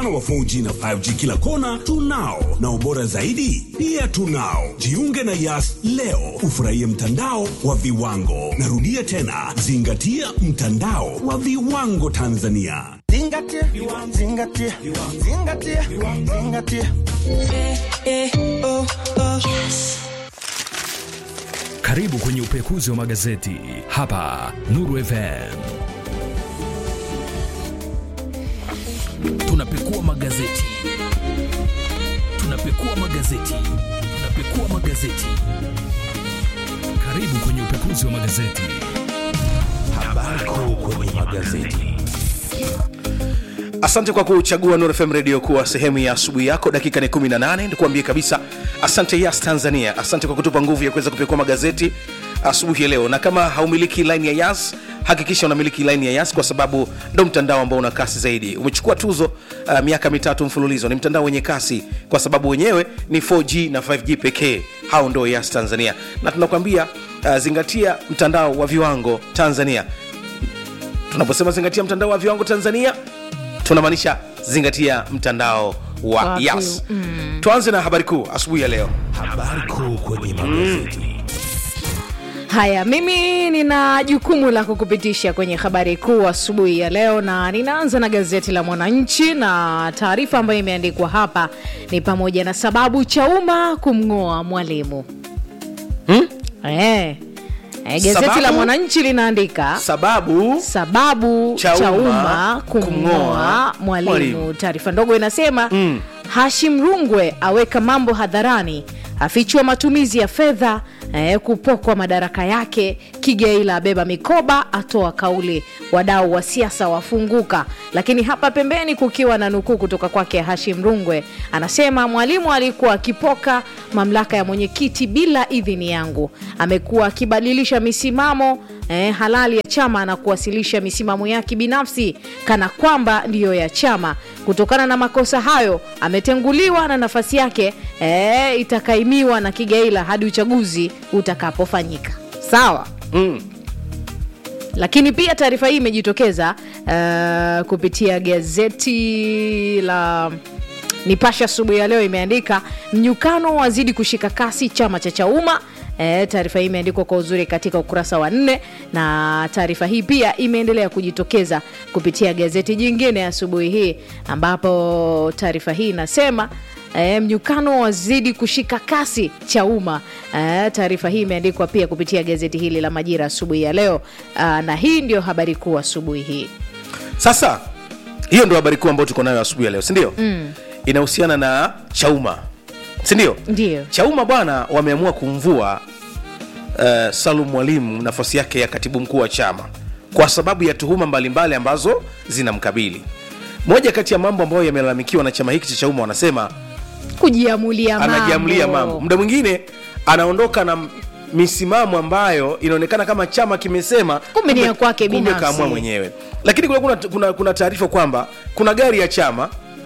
mpana wa 4G na 5G kila kona tunao, na ubora zaidi pia tunao. Jiunge na Yas leo ufurahie mtandao wa viwango. Narudia tena, zingatia mtandao wa viwango Tanzania. Zingatia, zingatia, zingatia, zingatia. Karibu kwenye upekuzi wa magazeti hapa Nuru FM. Tunapekua magazeti, tunapekua magazeti, tunapekua magazeti. Karibu kwenye upekuzi wa magazeti. Habari kuu kwenye magazeti. Asante kwa kuchagua Nuru FM Radio kuwa sehemu ya asubuhi yako. Dakika ni 18, nikuambie kabisa asante Yas Tanzania, asante kwa kutupa nguvu ya kuweza kupekua magazeti asubuhi ya leo. Na kama haumiliki line ya Yas, hakikisha unamiliki line ya Yas kwa sababu ndo mtandao ambao una kasi zaidi. Umechukua tuzo uh, miaka mitatu mfululizo. Ni mtandao wenye kasi kwa sababu wenyewe ni 4G na 5G pekee. Hao ndo Yas Tanzania, na tunakwambia uh, zingatia mtandao wa viwango Tanzania. Tunaposema zingatia mtandao wa viwango Tanzania, tunamaanisha zingatia mtandao wa Wa Yas. vi- mm. Tuanze na habari kuu asubuhi ya leo. Habari kuu kwenye magazeti. Haya, mimi nina jukumu la kukupitisha kwenye habari kuu asubuhi ya leo, na ninaanza na gazeti la Mwananchi na taarifa ambayo imeandikwa hapa ni pamoja na sababu Chauma kumng'oa mwalimu Hmm? eh. Eh, gazeti Sababu? la Mwananchi linaandika Sababu sababu Chauma Chauma, kumng'oa kumng'oa mwalimu. mwalimu. Taarifa ndogo inasema mm. Hashim Rungwe aweka mambo hadharani, afichua matumizi ya fedha eh, kupokwa madaraka yake. Kigeila abeba mikoba, atoa kauli, wadau wa siasa wafunguka. Lakini hapa pembeni kukiwa na nukuu kutoka kwake Hashim Rungwe, anasema mwalimu alikuwa akipoka mamlaka ya mwenyekiti bila idhini yangu, amekuwa akibadilisha misimamo eh, halali ya chama na kuwasilisha misimamo yake binafsi kana kwamba ndiyo ya chama. Kutokana na makosa hayo, ametenguliwa na nafasi yake eh, itakaimiwa na Kigaila hadi uchaguzi utakapofanyika. Sawa. mm. Lakini pia taarifa hii imejitokeza uh, kupitia gazeti la Nipashe asubuhi ya leo, imeandika mnyukano wazidi kushika kasi chama cha Chauma. E, taarifa hii imeandikwa kwa uzuri katika ukurasa wa nne, na taarifa hii pia imeendelea kujitokeza kupitia gazeti jingine asubuhi hii, ambapo taarifa hii inasema E, mnyukano wazidi kushika kasi Chauma. E, taarifa hii imeandikwa pia kupitia gazeti hili la Majira asubuhi ya leo. Aa, na hii ndio habari kuu asubuhi hii. Sasa hiyo ndo habari kuu ambayo tuko nayo asubuhi ya leo, si ndio? mm. Inahusiana na Chauma, si ndio? Ndio. Chauma bwana, wameamua kumvua uh, Salum Mwalimu nafasi yake ya katibu mkuu wa chama kwa sababu ya tuhuma mbalimbali ambazo zinamkabili. Moja kati ya mambo ambayo yamelalamikiwa na chama hiki cha Chauma, wanasema Kujiamulia mambo. anajiamlia mambo. Muda mwingine anaondoka na m- misimamo ambayo inaonekana kama chama kimesema, Kumbe ni ya kwake kumbe binafsi. kaamua mwenyewe. Lakini kuna, kuna, kuna, kuna taarifa kwamba kuna gari ya chama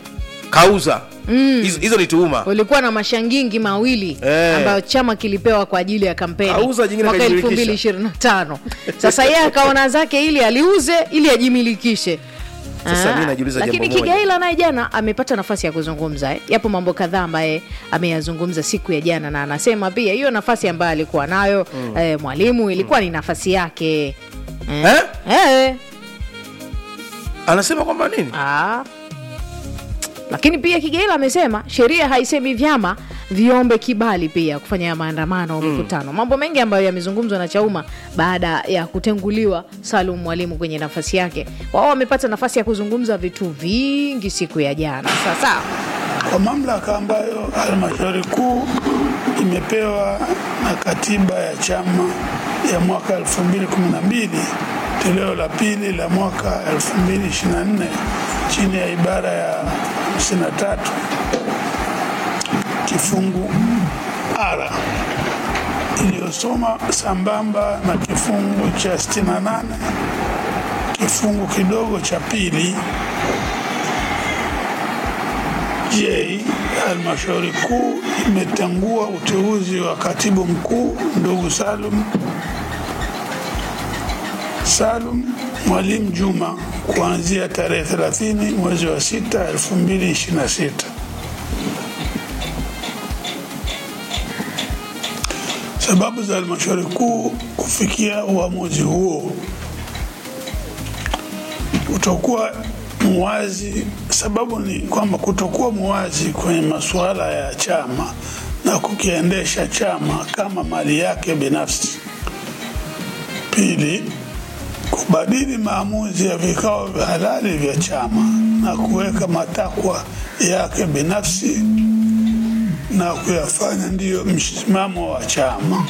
kauza hizo hizo ni tuhuma Ulikuwa na mashangingi mawili Eh. ambayo chama kilipewa kwa ajili ya kampeni Auza jingine mwaka akajimilikisha. 2025. Sasa yeye akaona zake ili aliuze ili ajimilikishe. Sasa Ah, mimi najiuliza lakini jambo moja. Kigaila naye jana amepata nafasi ya kuzungumza eh. Yapo mambo kadhaa ambaye ameyazungumza siku ya jana, na anasema pia hiyo nafasi ambayo alikuwa nayo eh, mwalimu ilikuwa ni nafasi yake eh. Eh? Eh. anasema kwamba nini Ah. Lakini pia Kigaila amesema sheria haisemi vyama viombe kibali pia kufanya maandamano au mikutano. Mambo mengi ambayo yamezungumzwa na Chauma baada ya kutenguliwa Salum Mwalimu kwenye nafasi yake. Wao wamepata nafasi ya kuzungumza vitu vingi siku ya jana. Sasa kwa mamlaka ambayo halmashauri kuu imepewa na katiba ya chama ya mwaka 2012 toleo la pili la mwaka 2024 chini ya ibara ya 53 kifungu R iliyosoma sambamba na kifungu cha 68 kifungu kidogo cha pili J, halmashauri kuu imetangua uteuzi wa katibu mkuu ndugu Salum Salum Mwalimu Juma kuanzia tarehe 30 mwezi wa 6 2026. Sababu za halmashauri kuu kufikia uamuzi huo kutokuwa muwazi. Sababu ni kwamba kutokuwa muwazi kwenye masuala ya chama na kukiendesha chama kama mali yake binafsi. Pili, kubadili maamuzi ya vikao vya halali vya chama na kuweka matakwa yake binafsi na kuyafanya ndiyo msimamo wa chama.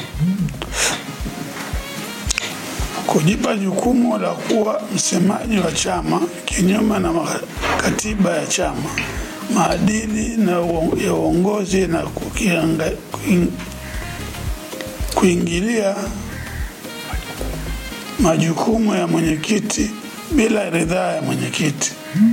Kujipa jukumu la kuwa msemaji wa chama kinyume na ma- katiba ya chama, maadili na uo- ya uongozi na kukianga, kuing, kuingilia majukumu ya mwenyekiti bila ridhaa ya mwenyekiti.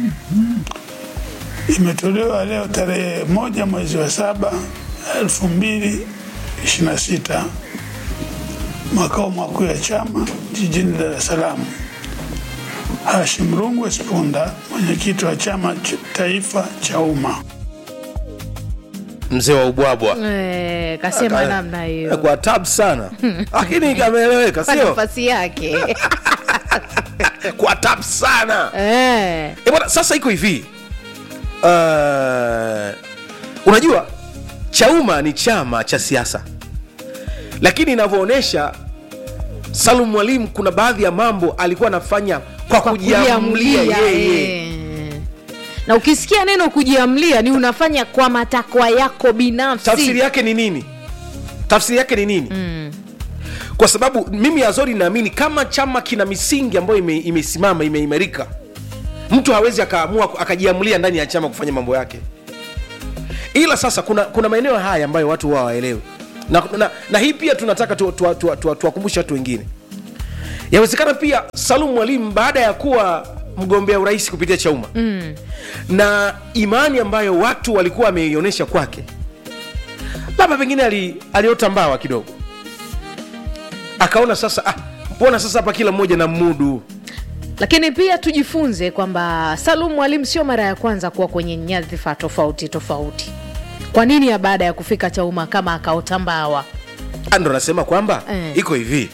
Imetolewa leo tarehe moja mwezi wa saba elfu mbili ishirini na sita makao makuu ya chama jijini Dar es Salaam. Hashim Rungwe Spunda, mwenyekiti wa chama ch taifa cha umma. mzee wa ubwabwa Eh, kasema Aka- namna hiyo kwa tabu sana lakini kameeleweka kwa sio nafasi yake kwa tabu sana eh. e bwana sasa iko hivi uh, unajua chauma ni chama cha siasa lakini inavyoonyesha salum mwalimu kuna baadhi ya mambo alikuwa anafanya kwa, kwa kujiamulia kujiamlia yeye eh. na ukisikia neno kujiamlia ni unafanya kwa matakwa yako binafsi tafsiri yake ni nini tafsiri yake ni nini mm. kwa sababu mimi azori naamini kama chama kina misingi ambayo ime- imesimama imeimarika mtu hawezi akaamua akajiamulia ndani ya chama kufanya mambo yake ila sasa kuna, kuna maeneo haya ambayo watu huwa hawaelewi na, na, na hii pia tunataka tuwakumbushe tu, tu, tu, tuwakumbushe watu wengine yawezekana pia salum mwalimu baada ya kuwa mgombea urais kupitia chauma mm. na imani ambayo watu walikuwa wameionyesha kwake labda pengine ali, aliota mbawa kidogo akaona sasa ah, mbona sasa hapa kila mmoja na mudu lakini pia tujifunze kwamba salum mwalimu sio mara ya kwanza kuwa kwenye nyadhifa tofauti tofauti kwa nini ya baada ya kufika chauma kama akaota mbawa Ah, ndo nasema kwamba Eh. iko hivi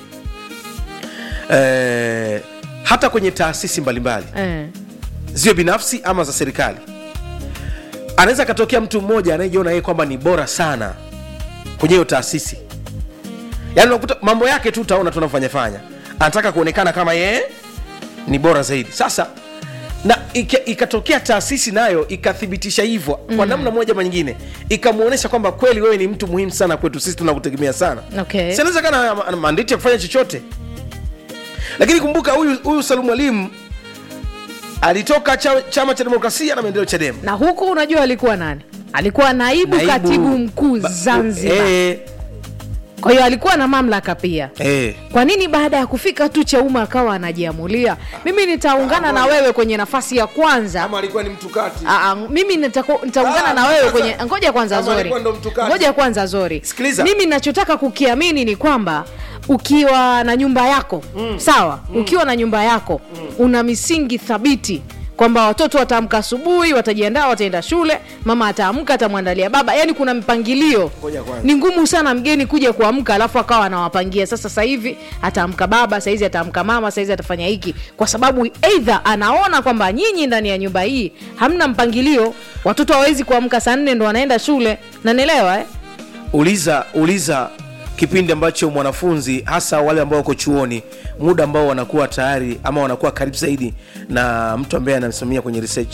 eh, hata kwenye taasisi mbalimbali eh. ziwe binafsi ama za serikali anaweza akatokea mtu mmoja anayejiona yeye kwamba ni bora sana kwenye hiyo taasisi yaani unakuta mambo yake tu utaona tunavyofanyafanya anataka kuonekana kama yeye ni bora zaidi sasa na ika- ikatokea taasisi nayo ikathibitisha hivyo kwa namna moja ama nyingine ikamwonyesha kwamba kweli wewe ni mtu muhimu sana kwetu sisi tunakutegemea sana Okay. Si anaweza kana ana mandate ya kufanya chochote lakini kumbuka huyu huyu salum mwalimu alitoka cha, chama cha demokrasia na maendeleo chadema na huku unajua alikuwa nani alikuwa naibu, Naibu- katibu mkuu Ba- zanzibar eh, kwa hiyo alikuwa na mamlaka pia eh. kwa nini baada ya kufika tu chauma akawa anajiamulia mimi nitaungana na wewe kwenye nafasi ya kwanza alikuwa ni mtukati Aa, mimi nitako- nitaungana Ah, na wewe sasa- kwenye ngoja kwanza kama zori alikuwa ndo mtukati. ngoja kwanza zori Sikiliza. mimi nachotaka kukiamini ni kwamba ukiwa na nyumba yako mm. sawa mm. ukiwa na nyumba yako mm. una misingi thabiti kwamba watoto wataamka asubuhi watajiandaa wataenda shule mama ataamka atamwandalia baba yani kuna mpangilio Ngoja kwanza. ni ngumu sana mgeni kuja kuamka alafu akawa anawapangia sasa sasa hivi ataamka baba saizi ataamka mama saizi atafanya hiki kwa sababu eidha anaona kwamba nyinyi ndani ya nyumba hii hamna mpangilio watoto hawawezi kuamka saa nne ndo wanaenda shule nanielewa eh? uliza uliza kipindi ambacho mwanafunzi hasa wale ambao wako chuoni muda ambao wanakuwa tayari ama wanakuwa karibu zaidi na mtu ambaye anamsimamia kwenye research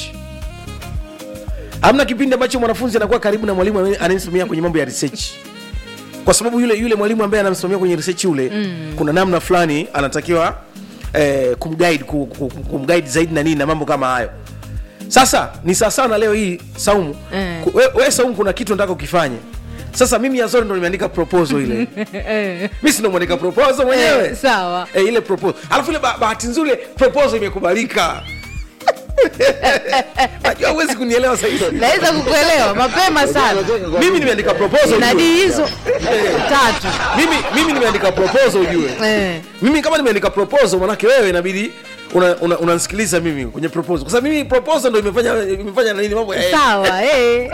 hamna kipindi ambacho mwanafunzi anakuwa karibu na mwalimu anaye- anayemsimamia kwenye mambo ya research kwa sababu yule yule mwalimu ambaye anamsimamia kwenye research yule mm. kuna namna fulani anatakiwa eh, kumguide ku- ku- kumguide zaidi na nini na mambo kama hayo sasa ni sawasawa na leo hii saumu Eh. Ku- we, we saumu kuna kitu nataka ukifanye sasa mimi yazori ndo nimeandika proposal ile mi sindo mwandika proposal mwenyewe Eh, sawa e, ile proposal alafu ile ba- bahati nzuri ile proposal imekubalika najua huwezi kunielewa sahizo naweza kukuelewa mapema sana mimi nimeandika proposal na ujue. dii hizo tatu mimi mimi nimeandika proposal ujue eh. mimi kama nimeandika proposal manake wewe inabidi unanisikiliza una, unanisikiliza mimi kwenye proposal kwa sababu mimi proposal ndo imefanya imefanya nini mambo ya sawa eh.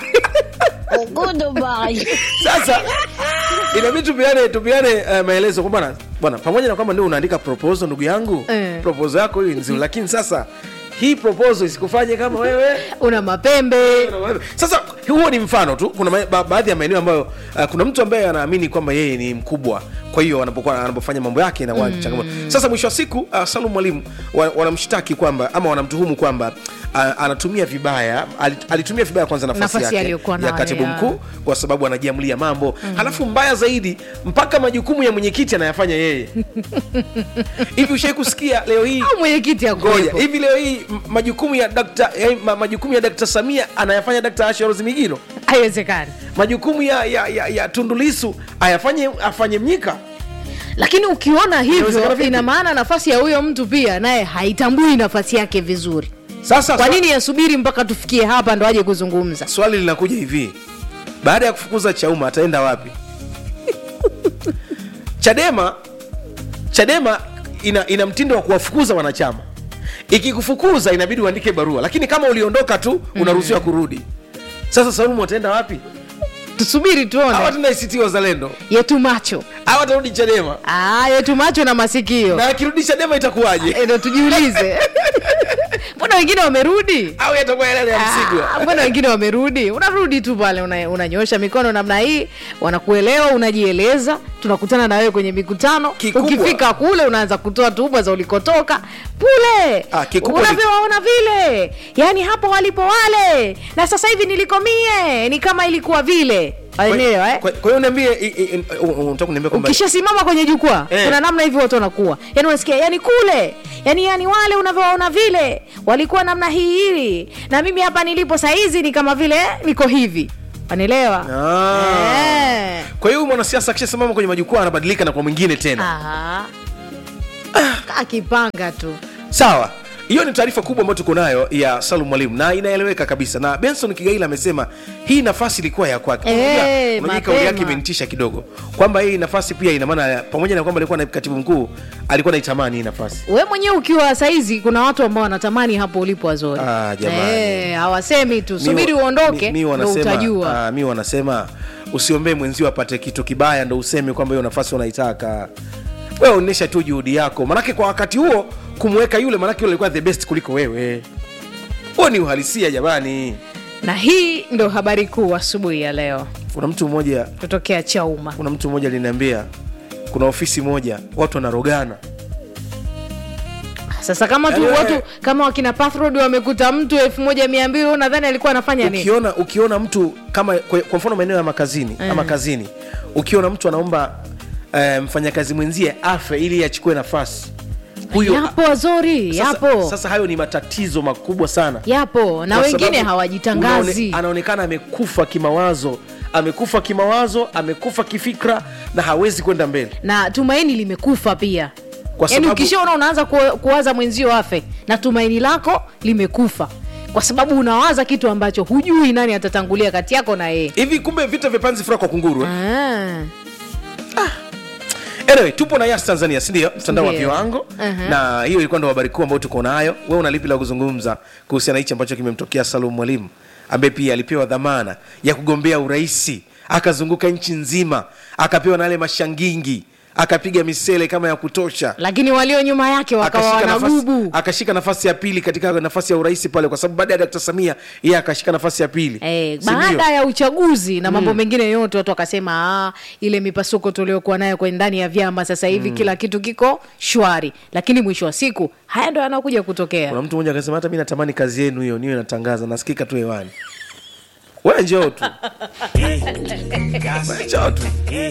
sasa inabidi tupiane tupiane uh, maelezo kwamba bwana bwana pamoja na kwamba ndio unaandika proposal ndugu yangu Eh. proposal yako hiyo ni nzuri lakini sasa hii proposal isikufanye kama wewe una mapembe sasa huo ni mfano tu kuna ma- ba, baadhi ya maeneo ambayo uh, kuna mtu ambaye anaamini kwamba yeye ni mkubwa kwa hiyo anapokuwa anapofanya mambo yake na mm. changamoto sasa mwisho wa siku uh, salum mwalimu wa- wanamshtaki kwamba ama wanamtuhumu kwamba uh, anatumia vibaya alit- alitumia vibaya kwanza nafasi, Nafasi yake aliyokuwa ya nayo, katibu ya. mkuu kwa sababu anajiamulia mambo mm. halafu mbaya zaidi mpaka majukumu ya mwenyekiti anayafanya yeye hivi ushai kusikia leo hii au mwenyekiti ngoja akuwepo hivi leo hii m- majukumu ya dakta eh, ma- majukumu ya dakta samia anayafanya dakta asha rozimigiro haiwezekani majukumu ya, ya, ya, ya tundulisu ayafanye afanye mnyika lakini ukiona Inawezekana hivyo vipi? ina maana nafasi ya huyo mtu pia naye haitambui nafasi yake vizuri sasa kwa swa- nini yasubiri mpaka tufikie hapa ndo aje kuzungumza swali linakuja hivi baada ya kufukuza chauma ataenda wapi chadema chadema ina, ina mtindo wa kuwafukuza wanachama ikikufukuza inabidi uandike barua lakini kama uliondoka tu unaruhusiwa kurudi sasa saumu ataenda wapi tusubiri tuone awatenda ACT wazalendo yetu macho awatarudi chadema ah, yetu macho na masikio na akirudi chadema itakuwaje Eh, ndo tujiulize mbona wengine wamerudi au yatakuwa yale ya msigwa Ah, mbona wengine wamerudi unarudi tu pale una- unanyoosha mikono namna hii wanakuelewa unajieleza tunakutana na wewe kwenye mikutano Kikubwa. ukifika kule unaanza kutoa tuhuma za ulikotoka pule Ah, kikubwa ni- unavyowaona vile yaani hapo walipo wale na sasa hivi nilikomie ni kama ilikuwa vile Waelewa, eh? kwa kwa hiyo niambie i- i- i- u- u- unataka kuniambia kwamba ukishasimama kwenye jukwaa Eh. kuna namna hivi watu wanakuwa yani unasikia yani kule yani yani wale unavyowaona vile walikuwa namna hii hili na mimi hapa nilipo saizi ni kama vile niko hivi wanaelewa Ah. Eh. kwa hiyo huyu mwanasiasa akishasimama kwenye majukwaa anabadilika na kwa mwingine tena Aha. kaa kipanga tu sawa hiyo ni taarifa kubwa ambayo tuko nayo ya salum mwalimu na inaeleweka kabisa na benson kigaila amesema hii nafasi ilikuwa ya kwake Eh, Unajua- unajua kauli yake mapema. imenitisha kidogo kwamba hii nafasi pia ina maana ya- pamoja na kwamba alikuwa na katibu mkuu alikuwa naitamani hii nafasi we mwenyewe ukiwa saizi kuna watu ambao wanatamani hapo ulipo wazori Ah, jamani. Eh, hawasemi tu Mi- subiri mi- uondoke mi ndo wanasema- utajua ah, mi wanasema usiombee mwenzio apate kitu kibaya ndo useme kwamba hiyo nafasi unaitaka wewe onyesha tu juhudi yako manake kwa wakati huo kumweka yule manake yule alikuwa the best kuliko wewe huo ni uhalisia jamani na hii ndo habari kuu asubuhi ya leo kuna mtu mmoja kutokea chauma kuna mtu mmoja aliniambia kuna ofisi moja watu wanarogana sasa kama tu Yaani wewe- watu kama wakina Pathrod wamekuta mtu elfu moja mia mbili wewe unadhani alikuwa anafanya nini ukiona ukiona mtu kama kwa, kwa mfano maeneo ya makazini Eh. ama kazini ukiona mtu anaomba eh, mfanyakazi mwenzie afe ili achukue nafasi huyo yapo wazori sasa, yapo sasa hayo ni matatizo makubwa sana yapo na Kwa wengine sababu hawajitangazi unaone- anaonekana amekufa kimawazo amekufa kimawazo amekufa kifikra na hawezi kwenda mbele na tumaini limekufa pia Kwa yaani sababu- ukishaona unaanza ku- kuwaza mwenzio afe na tumaini lako limekufa kwa sababu unawaza kitu ambacho hujui nani atatangulia kati yako na yeye hivi kumbe vita vya panzi furaha kwa kunguru eh? Ah. anyway tupo na yas tanzania sindio mtandao wa Ndio. viwango Mhm. na hiyo ilikuwa ndo habari kuu ambayo tuko nayo we una lipi la kuzungumza kuhusiana na hichi ambacho kimemtokea salum mwalimu ambaye pia alipewa dhamana ya kugombea uraisi akazunguka nchi nzima akapewa na yale mashangingi akapiga misele kama ya kutosha lakini walio nyuma yake wakawa akashika nafasi, wanagubu akashika nafasi ya pili katika nafasi ya urais pale kwa sababu baada ya dkt samia yeye akashika nafasi ya pili Eh, Si ndio? baada ya uchaguzi na mambo mengine yote watu wakasema "Ah, ile mipasuko tuliokuwa nayo kwenye ndani ya vyama sasa hivi kila kitu kiko shwari lakini mwisho wa siku haya ndo yanakuja kutokea kuna mtu mmoja akasema hata mi natamani kazi yenu hiyo niwe natangaza nasikika tu hewani we njoo tu We njoo tu